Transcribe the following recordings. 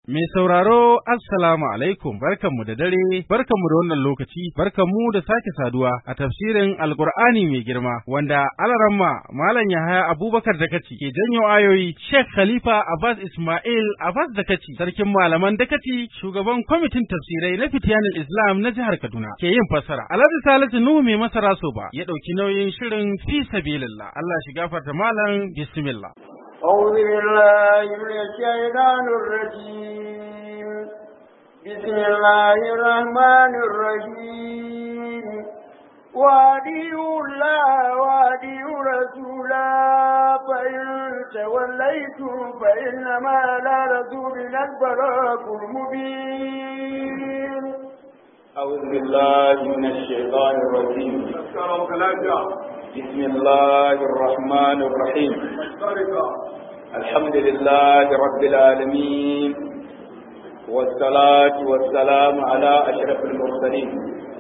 Mai sauraro Assalamu alaikum barkanmu da dare barkanmu da wannan lokaci barkanmu da sake saduwa a tafsirin Alkur'ani mai girma wanda alaramma Malam Yahaya Abubakar Dakaci ke janyo ayoyi Sheikh Khalifa Abbas Ismail Abbas Dakaci sarkin malaman Dakaci shugaban kwamitin tafsirai na Fitiyanin Islam na jihar Kaduna ke yin fassara Alhaji Salisu Nuhu mai masara so ba ya ɗauki nauyin shirin fi sabilillah Allah shi gafarta malam bismillah أعوذ بالله من الشيطان الرجيم بسم الله الرحمن الرحيم واديوا الله واديوا رسولا فإن توليتم فإنما على رسولنا البلاغ المبين أعوذ بالله من الشيطان الرجيم بسم الله الرحمن الرحيم الحمد لله رب العالمين والصلاة والسلام على أشرف المرسلين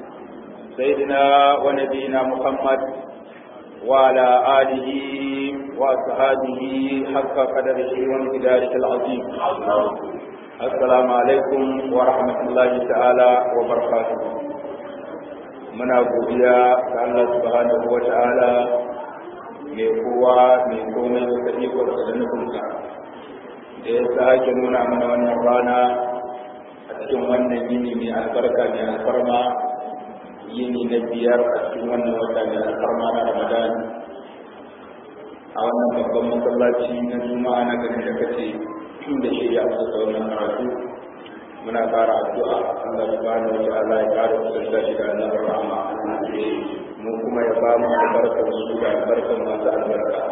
سيدنا ونبينا محمد وعلى آله وأصحابه حق قدره وامتداره العظيم السلام عليكم ورحمة الله تعالى وبركاته muna godiya ga Allah subhanahu wa ta'ala mai kowa mai komai da ikon da nufinsa da ya sake nuna mana wannan rana a cikin wannan yini mai albarka mai alfarma yini na biyar a cikin wannan wata mai alfarma na ramadan a wannan babban masallaci na juma'a na garin da kace da shi ya asusa wannan karatu muna fara addu'a Allah subhanahu wa ta'ala ya kare mu da shi da annabi rahama mu kuma ya ba mu albarkar su da albarkar masu albarka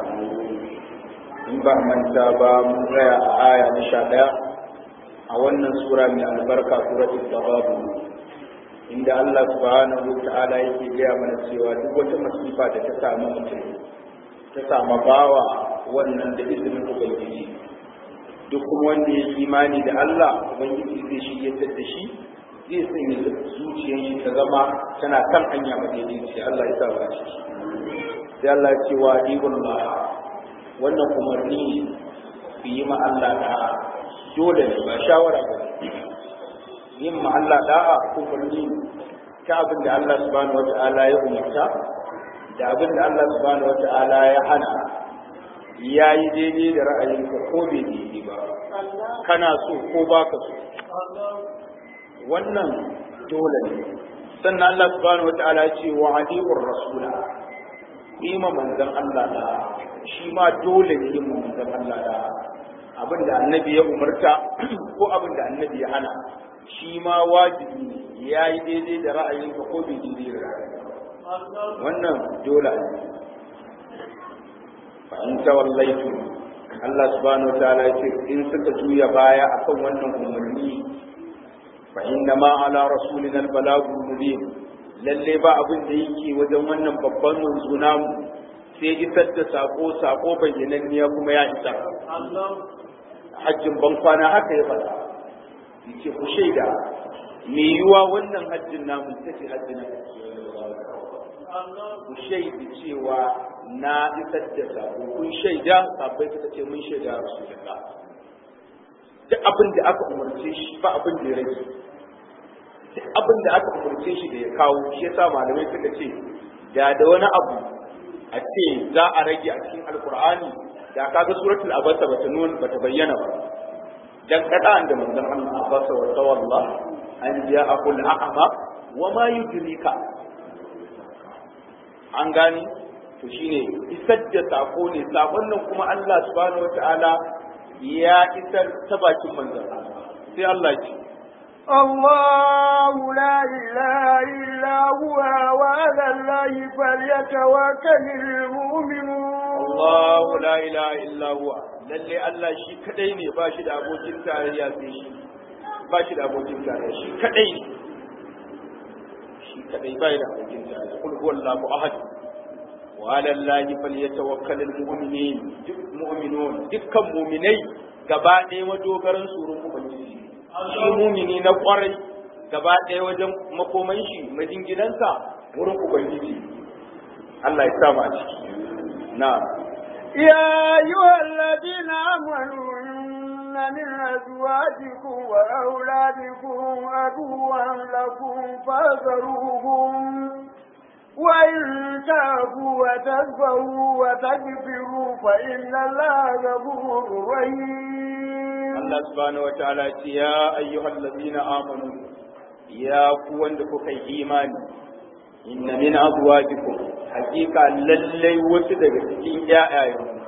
in ba manta ba mun tsaya a aya na sha ɗaya a wannan sura mai albarka suratul tababu inda Allah subhanahu wa ta'ala yake gaya mana cewa duk wata masifa da ta samu mutum ta samu bawa wannan da izinin ubangiji duk kuma wanda ya imani da Allah ubangiji zai shi yadda da shi zai sanya zuciyar shi ta zama tana kan hanya madaidaici Allah ya sa ba shi sai Allah ya ce wa ibullah wannan umarni ku yi ma Allah da'a dole ne ba shawara ba yin ma Allah da'a umarni ta abin da Allah subhanahu wata'ala ya umarta da abin da Allah subhanahu wata'ala ya hana ya yi daidai da ra'ayinka ko bai daidai ba kana so ko baka so wannan dole ne sannan Allah subhanahu wata'ala ya ce wa adiqur rasula ima manzon Allah da shi ma dole ne yin manzon Allah da abin da annabi ya umarta ko abin da annabi ya hana shi ma wajibi ne ya yi daidai da ra'ayinka ko bai daidai da ra'ayinka wannan dole ne in tawallaitu Allah subhanahu wataala ya ce in suka juya baya akan wannan umarni fa inna ma ala rasulina al-balagul mubin lalle ba abin da yake wajen wannan babban manzo namu sai isar da sako sako bayyananniya kuma ya isa hajjin ban kwana haka ya faɗa yace ku shaida me yiwa wannan hajjin namu take hajjin ku shaida cewa na isar da sako kun shaida sabai suka ce mun shaida rasulullah duk abin da aka umarce shi ba abin da ya rage duk abin da aka umarce shi da ya kawo shi yasa malamai suka ce da da wani abu a ce za a rage a cikin alkur'ani da kaga suratul abasa bata nuna bata bayyana ba dan kada da manzon Allah abasa wa tawalla an ja'akul a'ma wa ma yudrika an gani to shine isar da sako ne sakon nan kuma Allah subhanahu wataala ya isar ta bakin manzon sai Allah ce الله لا إله إلا هو وعلى الله فليتوكل المؤمنون الله لا إله إلا هو lalle Allah shi kadai ne ba shi da abokin tarayya sai shi ba shi da abokin tarayya shi kadai ne shi kadai ba da abokin tarayya kul huwallahu ahad وعلى الله فليتوكل المؤمنين duk mu'minun dukkan mu'minai gaba ɗaya madogaran surun ubangiji shi mu'mini na kwarai gaba ɗaya wajen makoman shi majingidansa wurin ubangiji Allah ya sa mu a ciki na يا أيها الذين آمنوا إن من أزواجكم وأولادكم عدوا لكم فاذروهم وإن تابوا وتذبروا وتغفروا فإن الله غفور رحيم Allah subhanahu wa ta'ala ce ya ayyuhal ladina amanu ya ku wanda kuka yi imani inna min azwajikum hakika lallai wasu daga cikin ƴaƴayen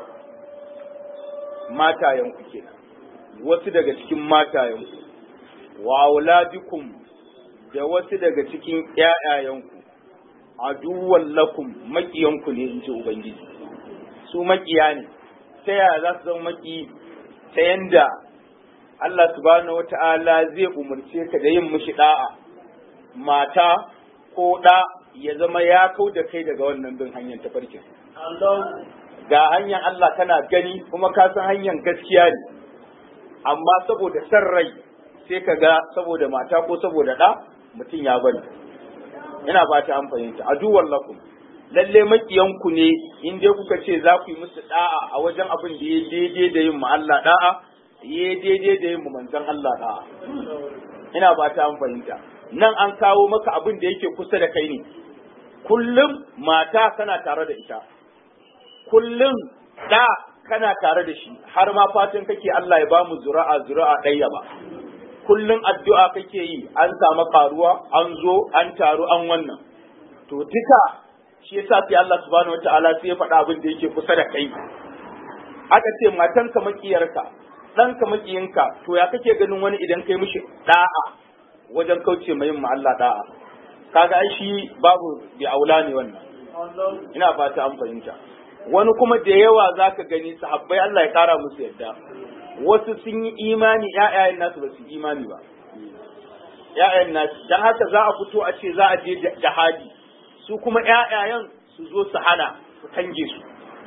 matayen ku kenan wasu daga cikin matayen ku wa auladikum da wasu daga cikin ƴaƴayen ku aduwwan lakum makiyan ku ne inji ubangiji su makiya ne ta yaya za su zama maki ta yanda Allah subhanahu wata'ala zai umarce ka da yin mishi da'a mata ko da ya zama ya kau da kai daga wannan bin hanyar tafarkin. Ga hanyar Allah kana gani kuma ka san hanyar gaskiya ne, amma saboda san rai sai ka ga saboda mata ko saboda ɗa mutum ya bari. Ina ba ta an fahimta, aduwar lakum. Lalle makiyanku ne in dai kuka ce za ku yi musu da'a a wajen abin da ya daidai da yin ma Allah da'a, ya daidai da yin manzon Allah da'a. Ina ba ta an fahimta. Nan an kawo maka abin da yake kusa da kai ne. Kullum mata kana tare da ita. Kullum da kana tare da shi har ma fatan kake Allah ya bamu zura'a zura'a ɗaya ba. Kullum addu'a kake yi an samu karuwa an zo an taru an wannan. To duka shi yasa sai Allah subhanahu wataala sai ya faɗa abin da yake kusa da kai. Aka ce matanka makiyarka ɗanka makiyinka to ya kake ganin wani idan kai mishi da'a wajen kauce mai yin Allah da'a kaga ai shi babu bi aula ne wannan ina fata an fahimta wani kuma da yawa zaka gani sahabbai Allah ya kara musu yadda wasu sun yi imani ƴaƴayen nasu ba su imani ba ƴaƴayen nasu dan haka za a fito a ce za a je jihadi su kuma ƴaƴayen su zo su hana su kange su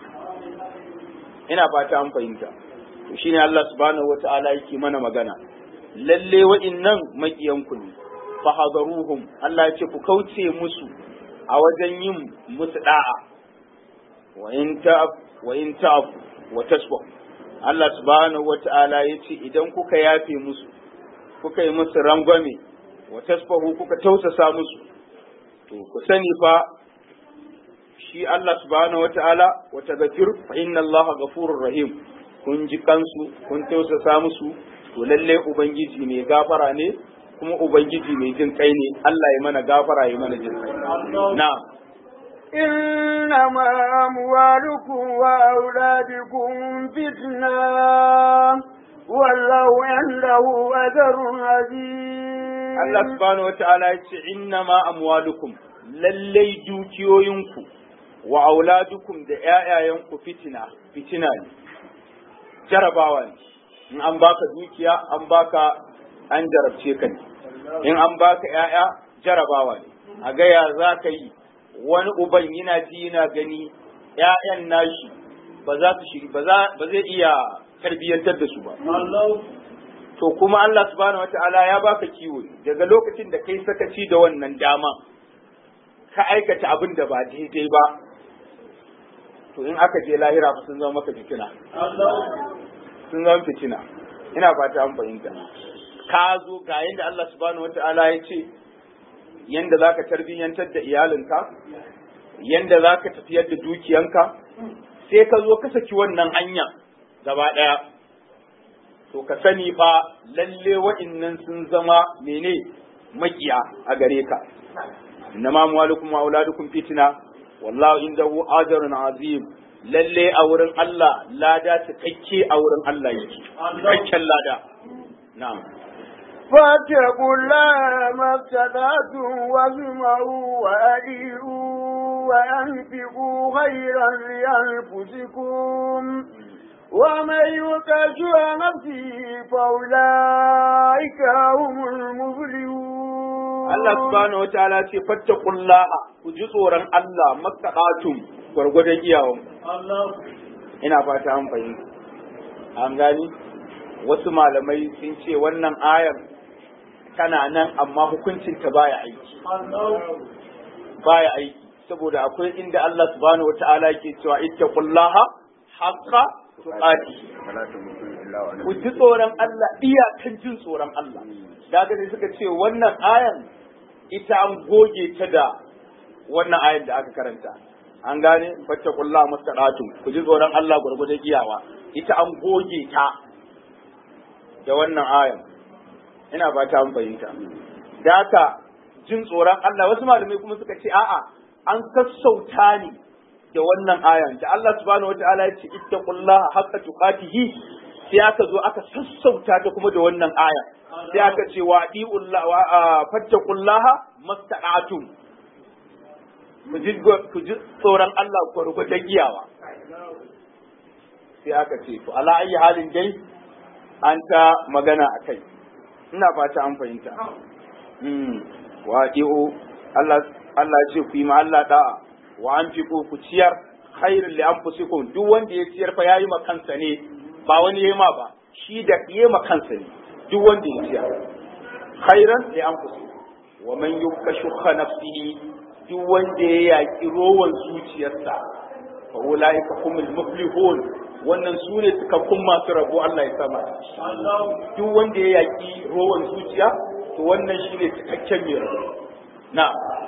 ina fata an fahimta to shine Allah subhanahu wata'ala yake mana magana lalle wa'innan maƙiyanku ne fahadaruhum Allah ya ce ku kauce musu a wajen yin musu da'a wa in ta'af wa in ta'af wa tasbah Allah subhanahu wata'ala ya ce idan kuka yafe musu kuka yi musu rangwame wa tasbahu kuka tausasa musu to ku sani fa shi Allah subhanahu wata'ala wa tagfir fa inna Allah ghafurur rahim kun ji kansu kun tausasa musu to lalle ubangiji mai gafara ne kuma ubangiji mai jin kai ne Allah ya mana gafara ya mana jin kai na'am إنما أموالكم وأولادكم فتنة والله عنده أجر عظيم Allah subhanahu wata'ala ya ce innama amwalukum lallai dukiyoyinku wa auladukum da ƴaƴayenku fitina fitina ne jarabawa ne in an baka dukiya an baka an jarabce ka ne in an baka ƴaƴa jarabawa ne a ga ya za ka yi wani uban yana ji yana gani ƴaƴan nashi ba za su shiri ba zai iya tarbiyyantar da su ba to kuma Allah subhanahu wataala ya baka kiwo daga lokacin da kai sakaci da wannan dama ka aikata abin da ba daidai ba to in aka je lahira ba sun zama maka fitina sun zama fitina ina fata an fahimta ka zo ga yanda Allah subhanahu wataala ya ce yanda zaka tarbiyyantar da iyalinka yanda zaka tafiyar da dukiyanka sai ka zo ka saki wannan hanya gaba daya to ka sani fa lalle wa'innan sun zama mene makiya a gare ka innama amwalukum wa auladukum fitna wallahu indahu ajrun azim lalle a wurin Allah lada cikakke a wurin Allah yake cikakken lada na'am فاتقوا الله ما استطعتم واسمعوا وأديروا وأنفقوا خيرا لأنفسكم ومن يوق شح نفسه فأولئك هم المفلحون Allah subhanahu wa ta'ala ce fattaqullaha ku ji tsoron Allah makkadatum gwargwadon iyawan ina fata an fahimta an gani wasu malamai sun ce wannan ayar tana nan amma hukuncin ta baya aiki baya aiki saboda akwai inda Allah subhanahu wa ta'ala ke cewa ittaqullaha haqqa tuqati ku ji tsoron Allah iyakan jin tsoron Allah daga ne suka ce wannan ayan ita an goge ta da wannan ayan da aka karanta an gane fattakullah mustaqatum ku ji tsoron Allah gurgurdan iyawa ita an goge ta da wannan ayan ina ba ta fahimta da haka jin tsoron Allah wasu malamai kuma suka ce a'a an sassauta ne da wannan ayan da Allah subhanahu wataala ya ce ittaqullaha haqqa tuqatihi sai aka zo aka sassauta ta kuma da wannan aya sai aka ce wa di'ullah wa fattaqullaha mastaqatum ku ji ku ji tsoron Allah gurgurdan giyawa sai aka ce to ala ayi halin dai an ta magana akai ina fata an fahimta wa di'u Allah Allah ya ce ku yi ma Allah da'a wa an fi ku ciyar khairun li anfusikum duk wanda ya ciyar fa yayi ma kansa ne ba wani yayi ma ba shi da yayi ma kansa ne duk wanda ya ciyar khairan li anfusikum wa man yukashuha nafsihi duk wanda ya yaki rowan zuciyarsa fa ulaika humul muflihun wannan su ne cikakkun masu rabo Allah ya sama duk wanda ya yaki rowan zuciya to wannan shine cikakken mai rabo na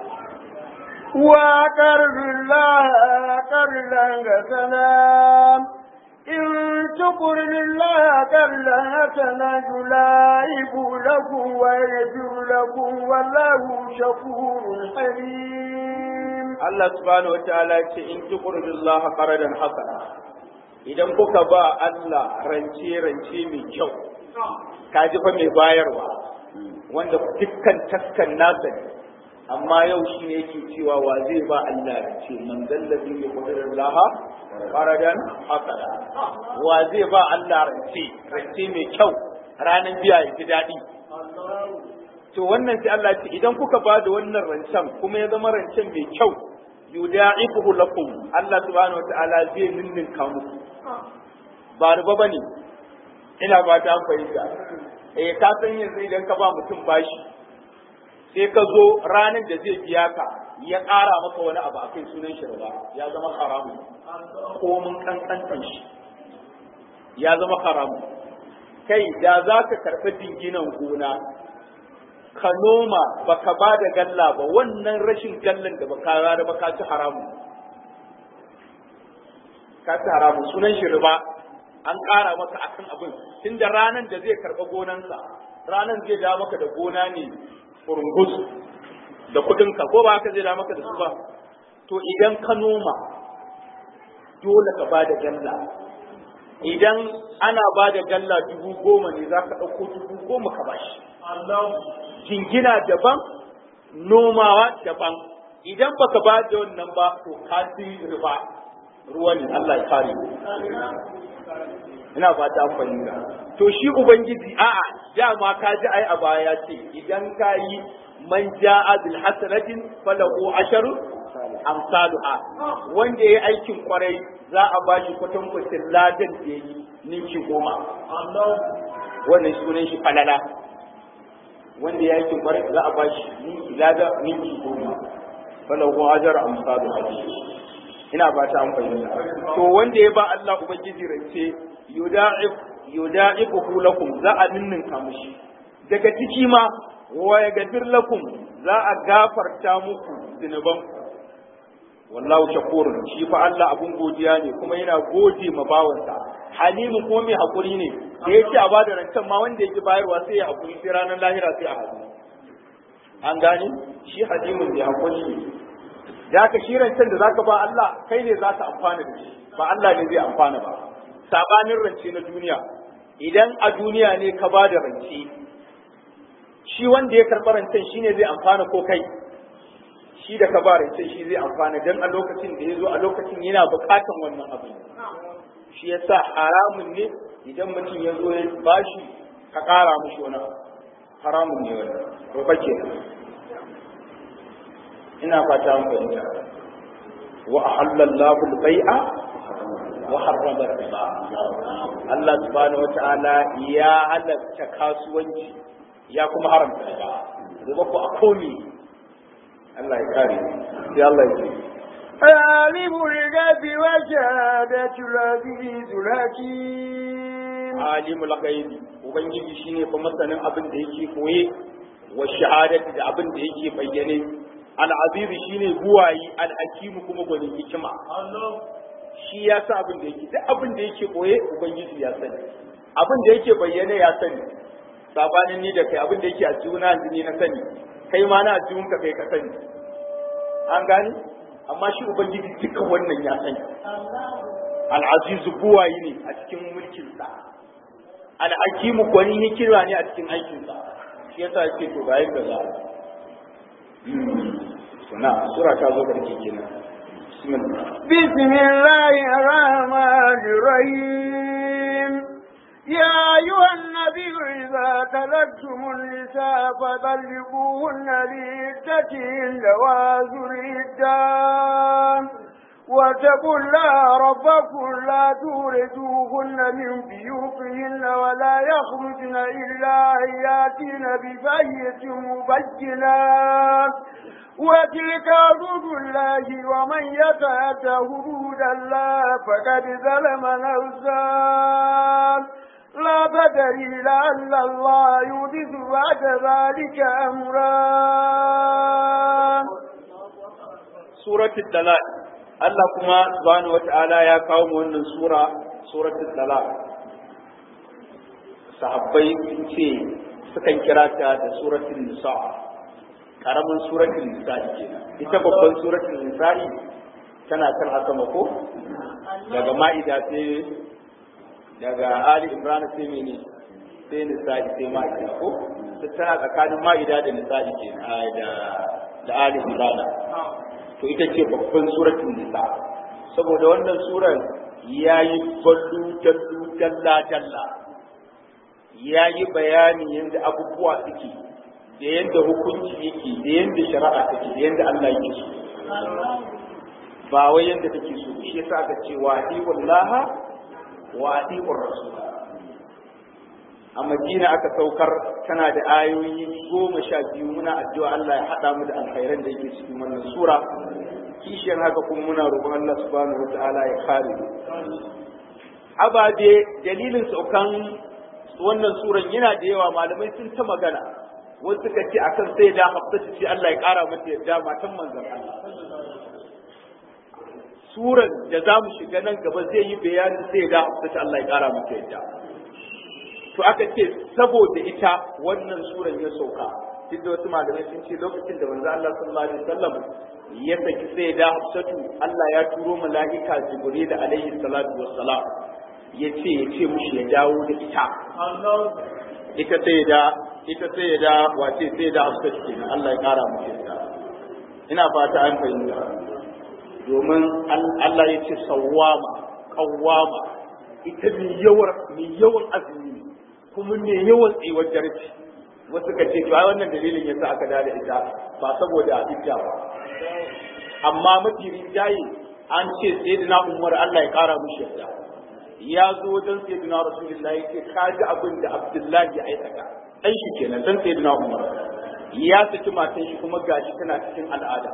وقرض الله قرضا حسنا إن تقرض الله قرضا حسنا يضاعف لكم ويغفر لكم والله شكور حليم Allah subhanahu wa ta'ala ce in tuqridu Allah qaradan hasana idan kuka ba Allah rance rance mai kyau ka ji fa mai bayarwa wanda dukkan taskan nasa ne amma yau shi ne yake cewa wa zai ba Allah rance man dallazi ya kudirin laha qaradan hasana wa zai ba Allah rance rance mai kyau ranar biya ya ji daɗi to wannan sai Allah ce idan kuka ba da wannan rancen kuma ya zama rancen mai kyau yuda'ifuhu lakum Allah subhanahu wataala zai ninninka muku ba riba bane ina ba ta fahimta eh ka san yanzu idan ka ba mutum bashi sai ka zo ranar da zai biya ka ya ƙara maka wani abu akai sunan shi riba ya zama haramu ko mun kankantan shi ya zama haramu kai da za ka karɓi dinginan gona ka noma baka ba da galla ba wannan rashin gallan da baka rara ba ka ci haramu ka ci haramu sunan shi riba an ƙara maka akan abin tunda ranan da zai karɓa gonansa ranan zai da maka da gona ne furungus da kuɗinka ko ba haka zai da maka da su ba to idan ka noma dole ka ba da galla idan ana ba da galla dubu goma ne za ka ɗauko dubu goma ka bashi jingina daban nomawa daban idan baka ba da wannan ba to ka riba ruwa ne Allah ya kare ina fata an fahimta to shi ubangiji a'a dama ka ji ai a baya ce idan ka yi man ja'a bil hasanatin falahu asharu amsaluha wanda yayi aikin kwarai za a bashi kwatankwacin ladan da yayi ninki goma wannan sunan shi falala wanda ya aikin kwarai za a bashi ninki lada ninki goma falahu ajar amsalu ina ba ta an fahimta to wanda ya ba Allah ubangiji rance yuda'if yuda'ifuhu lakum za a ninninka mushi daga ciki ma wa yaghfir lakum za a gafarta muku zinuban wallahu shakur shi fa Allah abun godiya ne kuma yana gode ma bawansa halimu ko mai hakuri ne da yake a bada rancen ma wanda yake bayarwa sai ya hakuri sai ranar lahira sai a hakuri an gane shi halimun mai hakuri ne da haka shi rancen da zaka ba Allah kai ne zaka amfana da shi ba Allah ne zai amfana ba sabanin rance na duniya idan a duniya ne ka ba da rance shi wanda ya karɓi rancen shi ne zai amfana ko kai shi da ka ba rancen shi zai amfana don a lokacin da ya zo a lokacin yana buƙatan wannan abu shi ya sa haramun ne idan mutum ya zo ya bashi ka ƙara mushi wani abu haramun ne wani ruba ke ina fata an fahimta wa ahallallahu al-bai'a wa harrama riba Allah subhanahu wata'ala ya halatta kasuwanci ya kuma haramta riba riba ko a komi Allah ya kare sai Allah ya ce عالم الغيب وشهادة العزيز الحكيم alimul ghaibi ubangiji shine fa masanin abin da yake koye wa shahadati da abin da yake bayyane al-aziz shine buwayi al-hakim kuma gwanin hikima shi ya sa abin da yake duk abin da yake koye ubangiji ya sani abin da yake bayyane ya sani sabanin ni da kai abin da yake a juna yanzu ni na sani kai ma na jihun ka kai ka sani an gani amma shi ubangiji duka wannan ya sani al'azizu buwayi ne a cikin mulkinsa al'akimu kwani hikima ne a cikin aikinsa shi yasa yake to ga yadda za a suna sura ta zo karke kenan بسم الله الرحمن الرحيم يا أيها النبي إذا تلقتم النساء فطلقوهن لعدتهن وآذوا العدة واتقوا الله ربكم لا توردوهن من بيوتهن ولا يخرجن إلا أن يأتين بفاحشة مبينة وتلك حدود الله ومن يتعد حدود الله فقد ظلم نفسه لا تدري لعل الله يحدث بعد ذلك أمرا سورة الدلال Allah kuma subhanahu wata'ala ya kawo mu wannan sura suratul talaq sahabbai sun ce sukan kira ta da suratul nisa karamin suratul nisa kenan ita babban suratul nisa tana kan asama ko daga ma'ida sai daga ali imran sai mene sai nisa sai ma'ida ko tana tsakanin ma'ida da nisa kenan da da ali imran to ita ce babban suratul nisa saboda wannan surar yayi ballu dallu dalla dalla yayi bayani yanda abubuwa suke da yanda hukunci yake da yanda shari'a take da yanda Allah yake so ba wai yanda take so shi yasa aka ce wa wallaha wa atiqur rasul a Madina aka saukar tana da ayoyi goma sha biyu muna addu'a Allah ya haɗa mu da alkhairan da yake cikin wannan sura kishiyar haka kuma muna roƙon Allah subhanahu wa ta'ala ya kare mu ababe dalilin saukan wannan suran yana da yawa malamai sun ta magana wasu suka ce akan sai da hafsatu ce Allah ya ƙara mata yadda matan manzon Allah suran da za mu shiga nan gaba zai yi bayanin sai da hafsatu Allah ya ƙara mata yadda to aka ce saboda ita wannan suran ya sauka duk da wasu malamai sun ce lokacin da manzo Allah sallallahu alaihi wasallam ya saki sai da Hafsatu Allah ya turo mala'ika Jibril alaihi salatu wassalam ya ce ya ce mushi ya dawo da ita ita sai da ita sai da wace sai da Hafsatu kenan Allah ya kara mushi ita ina fata an fahimta domin Allah ya ce sawwama qawwama ita mai yawan mai yawan azumi kuma mai yawan tsayuwar jarci wasu ka ce ai wannan dalilin yasa aka dada ita ba saboda idda ba amma mafi rinjaye an ce sayyidina Umar Allah ya kara mushi yadda ya zo wajen sayyidina Rasulullahi ya ce ka ji abin da Abdullahi ya aikata dan shi kenan dan sayyidina Umar ya saki matan shi kuma gashi tana cikin al'ada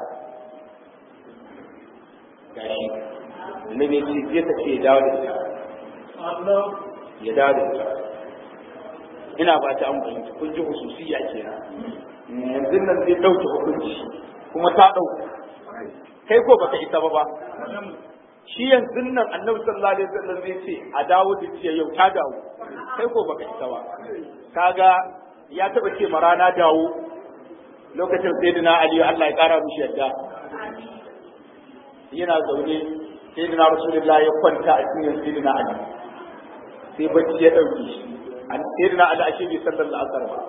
gashi ne ne ce zai ta ce ya dawo da ita ya dawo da ita ina ba ta an fahimci kun ji hususiya kenan yanzu nan zai ɗauke hukunci kuma ta ɗauka kai ko baka isa ba ba shi yanzu nan annabi sallallahu alaihi wasallam zai ce a dawo da ciya yau ta dawo kai ko baka isa ba kaga ya taba ce ma rana dawo lokacin sayyidina ali Allah ya kara mishi yadda yana zaune sayyidina rasulullahi ya kwanta a cikin sayyidina ali sai bacci ya dauke shi an sayyidina ali ashe bai sallar asar ba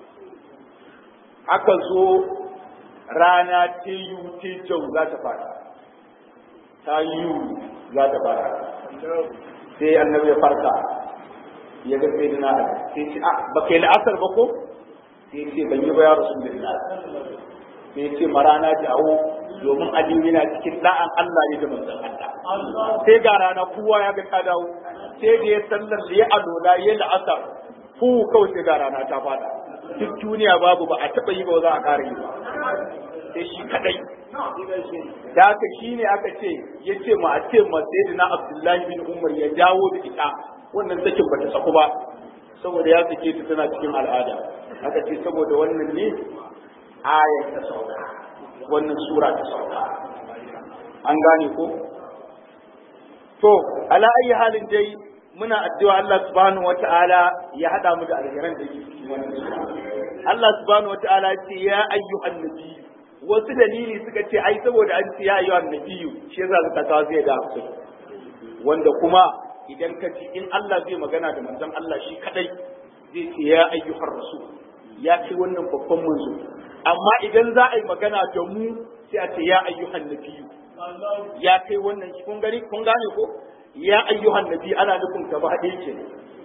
aka zo rana ta yi ta jau za ta fara ta yi za ta fara sai annabi ya farka ya ga sai na sai ce ah ba kai la'asar ba ko sai ce ban yi ba ya rasu da sai ce marana dawo domin aliyu yana cikin da'an Allah ne da manzon Allah sai ga rana kowa ya ga ta dawo sai da ya sallar da ya alola ya la'asar fu kawai sai ga rana ta fada duk duniya babu ba a taɓa yi ba za a ƙara yi ba sai shi kadai da haka shi ne aka ce ya ce ma a ce ma sai na abdullahi bin umar ya dawo da ita wannan sakin bata saku ba saboda ya sake ta tana cikin al'ada aka ce saboda wannan ne ayar ta sauka wannan sura ta sauka an gane ko to ala ayi halin dai muna addu'a Allah subhanahu wata'ala ya hada mu da alheran da yake cikin wannan sura Allah subhanahu wata'ala ya ce ya ayyuhan nabiyyu wasu dalili suka ce ai saboda an ce ya ayyuhan nabiyyu shi yasa suka kawo zai da su wanda kuma idan ka ji in Allah zai magana da manzon Allah shi kadai zai ce ya ayyuhar rasul ya ce wannan babban manzo amma idan za a yi magana da mu sai a ce ya ayyuhan nabiyyu ya kai wannan kun gani kun gane ko ya ayyuhan nabi ana nufin gaba ɗaya ke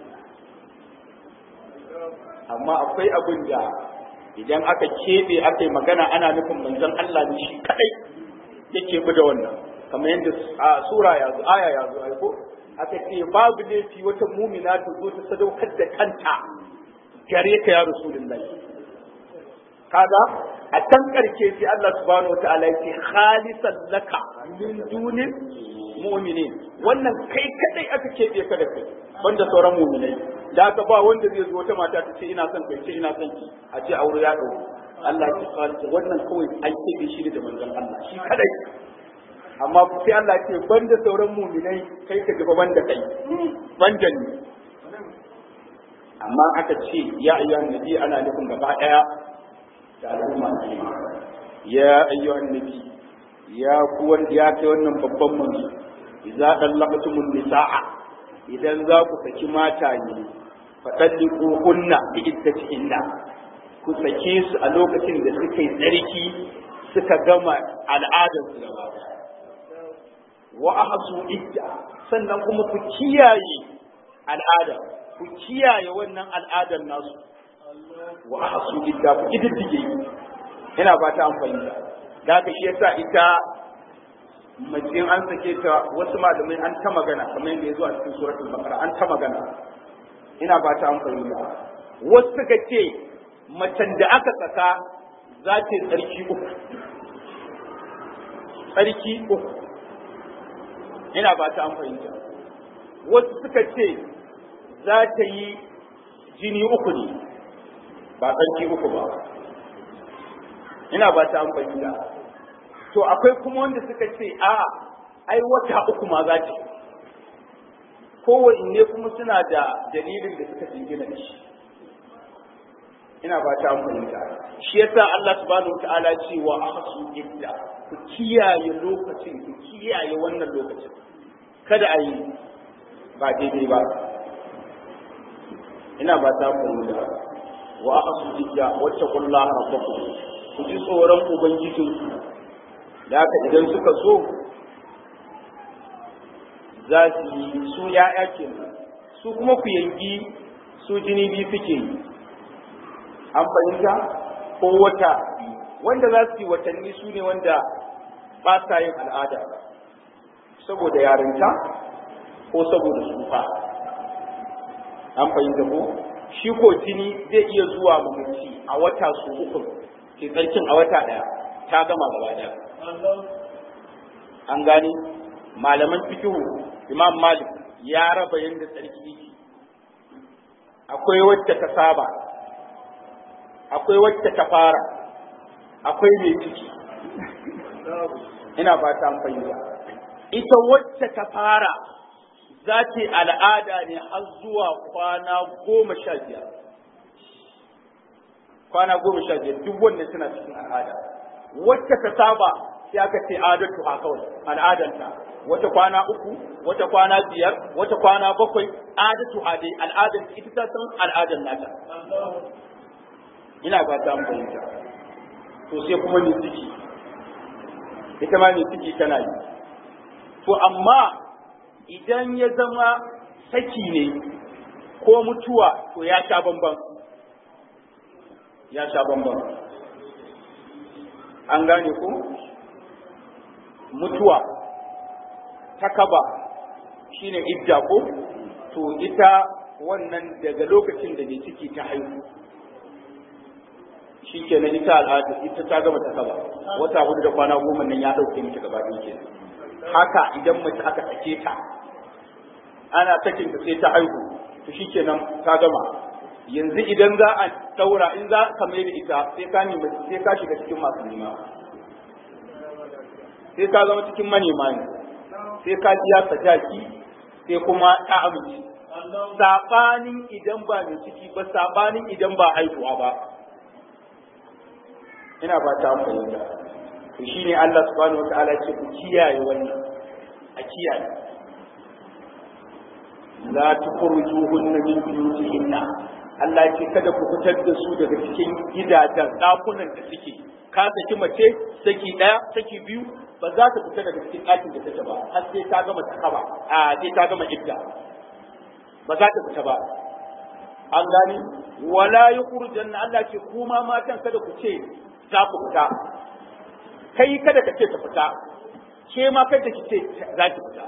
amma akwai abin da idan aka keɓe aka yi magana ana nufin manzon Allah ne shi kadai yake bi da wannan kamar yadda a sura ya zo aya ya zo aiko aka ce babu laifi wata mumina ta zo ta sadaukar da kanta gare ka ya rasulullahi kaga a can karshe sai Allah subhanahu wataala ya ce khalisan laka min dunin mu'minin wannan kai kadai aka keɓe ka da kai banda sauran mu'minai da haka ba wanda zai zo wata mata ta ce ina son kai ce ina son ki a ce aure ya dauko Allah ya khalisa wannan kawai an keɓe shi da manzon Allah shi kadai amma sai Allah ya ce banda sauran mu'minai kai ka gaba banda kai banda ni amma aka ce ya ayyuhan nabi ana nufin gaba daya da al'umma ya ayyuhan nabi ya ku wanda ya kai wannan babban manzo idza dallaqtumun nisaa idan za ku saki mata ne fadalliqu kunna bi iddatihinna ku sake su a lokacin da suka yi tsarki suka gama al'adar su gaba wa ahsu idda sannan kuma ku kiyaye al'ada ku kiyaye wannan al'adar nasu wa ahsu idda ku kididdige ina ba ta amfani da da haka shi yasa ita mace an sake ta wasu malamai an ta magana kamar yadda ya zo a cikin suratul baqara an ta magana ina ba ta amfani da wasu suka ce macen da aka saka za ta yi tsarki uku tsarki uku ina ba ta amfani da wasu suka ce za ta yi jini uku ne ba tsarki uku ba ina ba ta amfani da to akwai kuma wanda suka ce a ai wata uku ma za ta kowanne kuma suna da dalilin da suka jingina da shi ina ba ta amfani da shi yasa Allah subhanahu wataala ce wa ahsu idda ku kiyaye lokacin ku kiyaye wannan lokacin kada a yi ba daidai ba ina ba ta amfani da wa ahsu idda wattaqullaha rabbakum ku ji tsoron ubangijinku da haka idan suka so za su yi su ya'ya ke su kuma ku yanki su jini biyu suke yi an fahimta ko wata wanda za su yi watanni su ne wanda ba sa yin al'ada saboda yarinta ko saboda tsufa an fahimta ko shi ko jini zai iya zuwa mamaci a wata su uku ke tsarkin a wata ɗaya ta gama gaba ɗaya an gani malaman fikihu imam malik ya raba yadda tsarki yake akwai wacce ta saba akwai wacce ta fara akwai mai ciki ina ba ta fahimta ita wacce ta fara za ta al'ada ne har zuwa kwana goma sha biyar kwana goma sha biyar duk wannan suna cikin al'ada wacce ta saba sai aka ce adatu ha kawai al'adanta wata kwana uku wata kwana biyar wata kwana bakwai adatu ha dai al'adar ita ta san al'adar nata ina ba ta fahimta to sai kuma ni ciki ita ma ni ciki tana yi to amma idan ya zama saki ne ko mutuwa to ya sha bamban ya sha bamban an gane ku mutuwa ta kaba shine idda ko to ita wannan daga lokacin da mai ciki ta haihu shi kenan ita al'ada ita ta gama ta kaba wata hudu da kwana goma nan ya dauke mita gaba ɗaya kenan haka idan mace aka sake ta ana sakin ta sai ta haihu to shikenan ka gama yanzu idan za a daura in za ka mai da ita sai ka nemi sai ka shiga cikin masu nema sai ka zama cikin manema ne sai ka biya sadaki sai kuma ta amince sabanin idan ba mai ciki ba sabanin idan ba haihuwa ba ina ba ta fahimta to shine Allah subhanahu wataala ce ku kiyaye wannan a kiyaye la tukhrijuhunna min buyutihinna Allah ce kada ku fitar da su daga cikin gidajen ɗakunan da suke ka saki mace saki ɗaya saki biyu ba za ta fita daga cikin ɗakin da take ba har sai ta gama takaba a sai ta gama idda ba za ta fita ba an gani wala yukhrijanna Allah ce kuma matan kada ku ce za ku fita kai kada ka ce ta fita ke ma kada ki ce za ki fita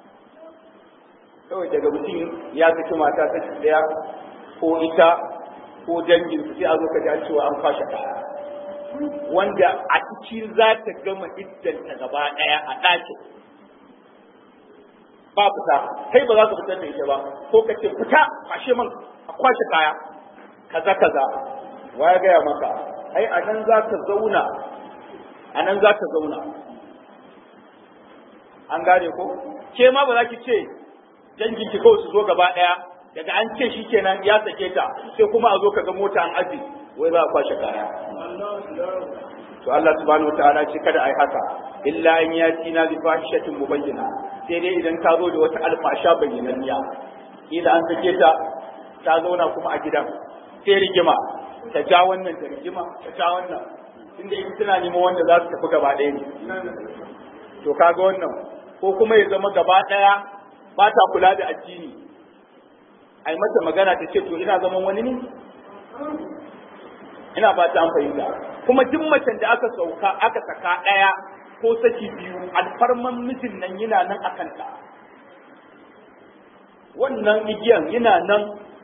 kawai daga mutum ya saki mata ta daya ko ita ko dangin su sai a zo ka ji an cewa an kwashe kaya wanda a ciki za ta gama iddanta gaba daya a ɗakin ba fita kai ba za ka fitar da ita ba ko ka ce fita kwashe man a kwashe kaya kaza kaza wa ya gaya maka ai a nan za ka zauna a nan za ka zauna an gane ko ke ma ba za ki ce dangin ki kawai su zo gaba daya daga an ce shi kenan ya sake ta sai kuma a zo ka ga mota an aji wai za a kwashe kaya to Allah subhanahu wataala ce kada ai haka illa an yati na bi fahishatin mubayyana sai dai idan ka zo da wata alfasha bayyananniya kila an sake ta ta zauna kuma a gidan sai rigima ta ja wannan ta rigima ta ja wannan inda in tana neman wanda za su tafi gaba ɗaya ne to kaga wannan ko kuma ya zama gaba ɗaya ba ta kula da addini ai mata magana ta ce to ina zaman wani ne ina ba ta an fahimta kuma duk macen da aka sauka aka saka ɗaya ko saki biyu alfarman mijin nan yana nan a kanta wannan igiyan yana nan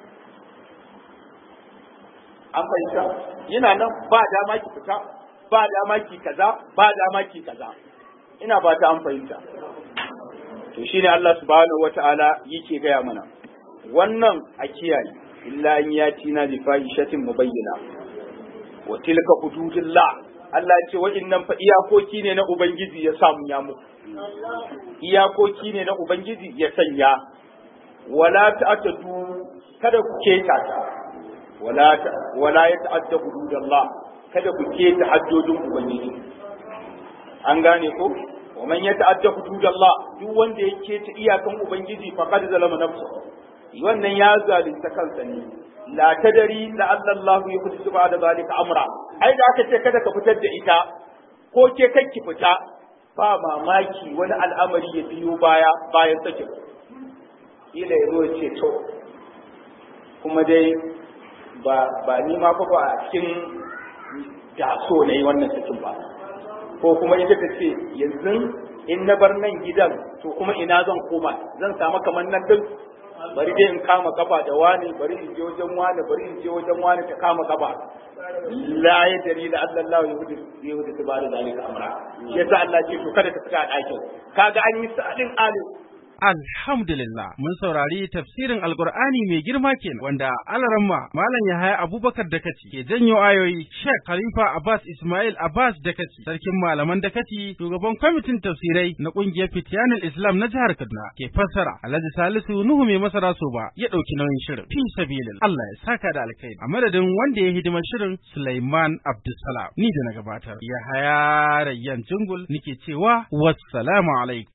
an fahimta yana nan ba dama ki fita ba dama ki kaza ba dama ki kaza ina ba ta an fahimta to shine Allah subhanahu wata'ala yake gaya mana wannan a kiyaye illa in yati na bi fahishatin mubayyana wa tilka hududullah Allah ya ce wa'innan fa iyakoki ne na ubangiji ya samu ya muku iyakoki ne na ubangiji ya sanya wala ta'tadu kada ku keta ta wala wala ya ta'adda hududallah kada ku keta haddodin ubangiji an gane ko wa man yata'adda hududallah duk wanda ya keta iyakan ubangiji faqad zalama nafsuhu wannan ya zalunta kansa ne la tadari la Allah yuhdisu ba'da zalika amra ai da aka ce kada ka fitar da ita ko ke ki fita ba mamaki wani al'amari ya biyo baya bayan sakin ila ya zo ce to kuma dai ba ba ni ma fa ba a cikin da so na yi wannan sakin ba ko kuma ita ta ce yanzu in na bar nan gidan to kuma ina zan koma zan samu kamar nan din bari dai in kama kafa da wani bari in je wajen wani bari in je wajen wani ta kama kafa la ya dari da Allah Allah ya hudu ya hudu ta bada zalika amra yasa Allah ce to kada ta fita a ɗakin kaga an yi sa'adin alim Alhamdulillah mun saurari tafsirin Alkur'ani mai girma kenan wanda Alaramma Malam Yahaya Abubakar Dakaci ke janyo ayoyi Sheikh Khalifa Abbas Ismail Abbas Dakaci sarkin malaman Dakaci shugaban kwamitin tafsirai na kungiyar Fitiyanul Islam na jihar Kaduna ke fassara Alhaji Salisu Nuhu mai masara so ba ya dauki nauyin shirin fi sabilin Allah ya saka da alkhairi a madadin wanda ya hidimar shirin Sulaiman Abdulsalam ni da na gabatar Yahaya Rayyan Jungul nike cewa wassalamu alaikum